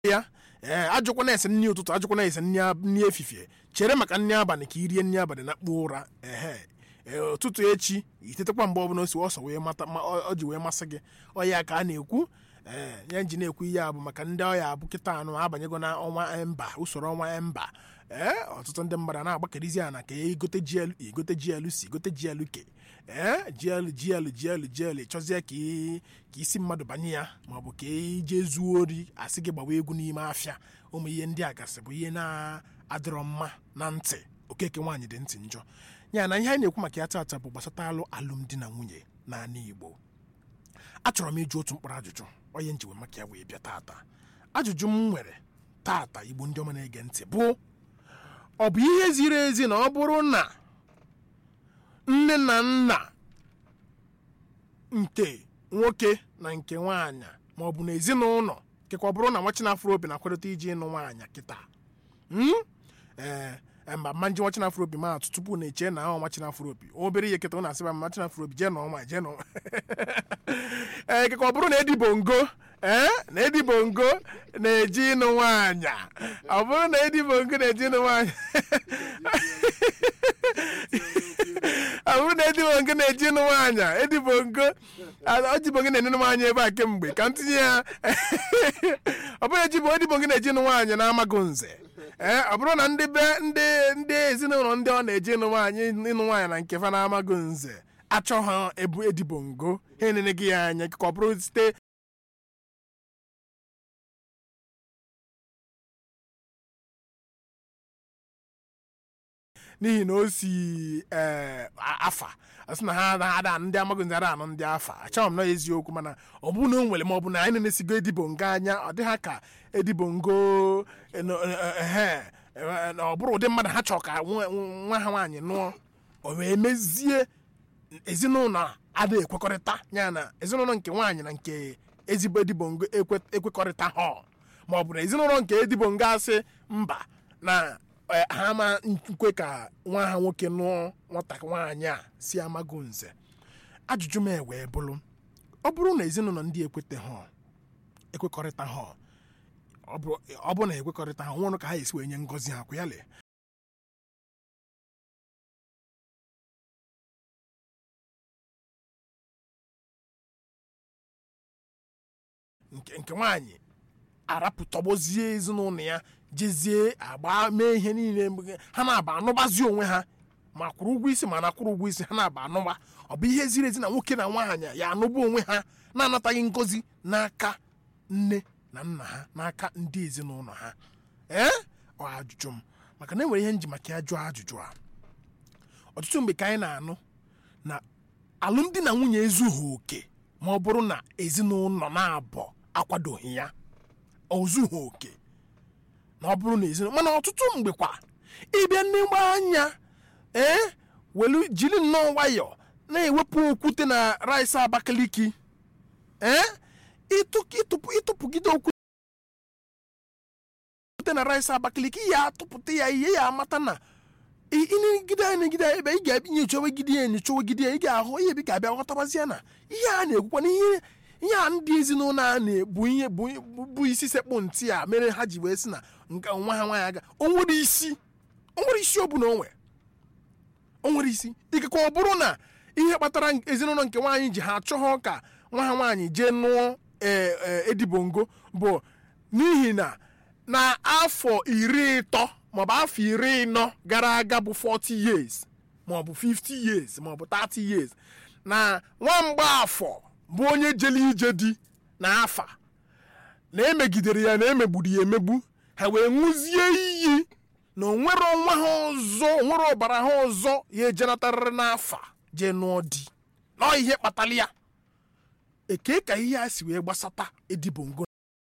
ya ee ajụkwana ese nri ụtụtụ ajụkwana ese nri ab- nri efifie chere maka nri abalị ka i rie nri abalị na kpuo ụra ehe ee, ụtụtụ echi itetekwa mgbe ọbụla o si ọsọ wee mata ma ọ ọ ji wee masị gị ọya ka a na-ekwu ee ya ji na-ekwu ihe a bụ maka ndị ọya bụ kịta anụ abanyego na ọnwa emba usoro ọnwa emba ee ọtụtụ ndị mmadụ na-agbakerizi ana ka egote gl egote gl si gote gl ke ee gl gl gl gl chọzie ka ị- ka isi mmadụ banye ya maọbụ ka ije zuo ori asị gị gbawa egwu n'ime afịa ụmụ ihe ndị a gasị bụ ihe na-adịrọ mma na ntị okeke nwaanyị dị ntị njọ ya na ihe anyị na-ekwu maka ya tata bụ gbasata alụ alụmdi na nwunye n'ala igbo achọrọ m ịjụ otu mkpụrụ ajụjụ onye njiwe maka ya wee bịa tata ajụjụ m nwere tata igbo ndị ọma na-ege ntị bụ ọ bụ ihe ziri ezi na ọ bụrụ na nne na nna nke nwoke na nke nwaanyị ma ọ bụ na ezinụlọ kekwa ọ bụrụ na nwachinafro obi na-akwadota iji ịnụ nwaanyị kịta Hmm? ee mba mma nji nwachinafro obi ma atụ tupu na-eche na ahụ nwachinafro obi obere ihe kịta ọ na-asị ba nwachinafro obi jee nọọ nwaanyị jee nọọ ee kekwa ọ bụrụ na edibongo ee na edibongo na-eji ịnụ nwaanyị ọ bụrụ na edibongo na-eji ịnụ nwaanyị ọ bụrụ na edibongo na-eji ịnụ nwaanyị edibongo ojibongo na-enenu nwaanyị ebe a kemgbe ka m tinye ya ọ bụrụ ejibo edibongo na-eji ịnụ nwaanyị na-amaghị nze ee ọ bụrụ na ndị be ndị ndị ezinụlọ ndị ọ na-eji ịnụ nwaanyị ịnụ nwaanyị na nke fa na-amaghị nze achọ ha ebu edibongo ha enene gị ya anya ka ọ bụrụ site n'ihi na o si ee afa asị na ha ada ndị amaghị nze ada anụ ndị afa achọghị m na eziokwu mana ọ bụrụ na o nwere ma ọ bụ na anyị na-esigo edibongo anya ọ dị ha ka edibongo ehe na ọ bụrụ ụdị mmadụ ha chọrọ ka nwa nwa ha nwaanyị nụọ o wee mezie ezinụlọ ada ekwekọrịta ya na ezinụlọ nke nwaanyị na nke ezigbo edibongo ekwe- ekwekọrịta ha ma ọ bụ na ezinụlọ nke edibongo asị mba na eh, ha ma nkwe ka nwa ha nwoke nụọ nwata nwaanyị a si amago nze ajụjụ m wee bụrụ ọ bụrụ na ezinụlọ ndị ekwete ha ekwekọrịta ha ọ bụ- ọ bụ na ekwekọrịta ha nwụrụ ka ha esi wee nye ngọzi ha kwa ya lee nke nke nwaanyị arapụ tọgbozie ezinụlọ ya jezie agba mee ihe niile mgbe- ha na-aba anụbazi onwe ha ma kwụrụ ụgwọ isi ma na kwụrụ ụgwọ isi ha na-aba anụba ọ bụ ihe ziri ezi na nwoke na nwaanyị ya anụba onwe ha na-anataghị ngozi n'aka nne na nna ha n'aka ndị ezinụlọ ha ee ọ ajụjụ m maka na enwere ihe nji maka ya jụọ ajụjụ a ọtụtụ mgbe ka anyị na-anụ na alụmdi na nwunye ezughị oke ma ọ bụrụ na ezinụlọ na-abọ akwadoghị ya o zughị oke na ọ bụrụ na ezinụlọ mana ọtụtụ mgbe kwa ịbịa n'ịgba anya ee welu jiri nnọọ nwayọọ na-ewepụ okwute na rice abakaliki ee ịtụ- ịtụpụ ịtụpụgide okwute na rice abakaliki ya atụpụta ya ihe ya amata na ị- ị na-egide ya na-egide ya ebe ị ga-ebinye echowegide ya enyochowegide ya ị ga-ahụ ihe bi ga-abịa ghọtabazie na ihe a na-ekwukwa na ihe ihe a ndị ezinụlọ a na-ebu ihe bụ bụ- bụ isi sekpụ ntị a mere ha ji wee sị na nke nwa ha nwaanyị aga o nwere isi o nwere isi ọ bụla o nwere o nwere isi ikekwe ọ bụrụ na ihe kpatara ezinụlọ nke nwaanyị ji ha achọghọ ka nwa ha nwaanyị jee nụọ ee, ee, edibongo bụ n'ihi na na afọ iri ịtọ maọbụ afọ iri ịnọ gara aga bụ 40 years maọbụ 50 years maọbụ 30 years na nwamgba afọ bụ onye jele ije di na afa na emegidere ya na emegburu ya emegbu ha wee ṅụzie iyi na onwere ọnwa ha ọzọ onwere ọbara ha ọzọ ya ejenatarịrị n'afa jee nụọ di na ọ ihe kpatara ya eke ka ihe a si wee gbasata edibongo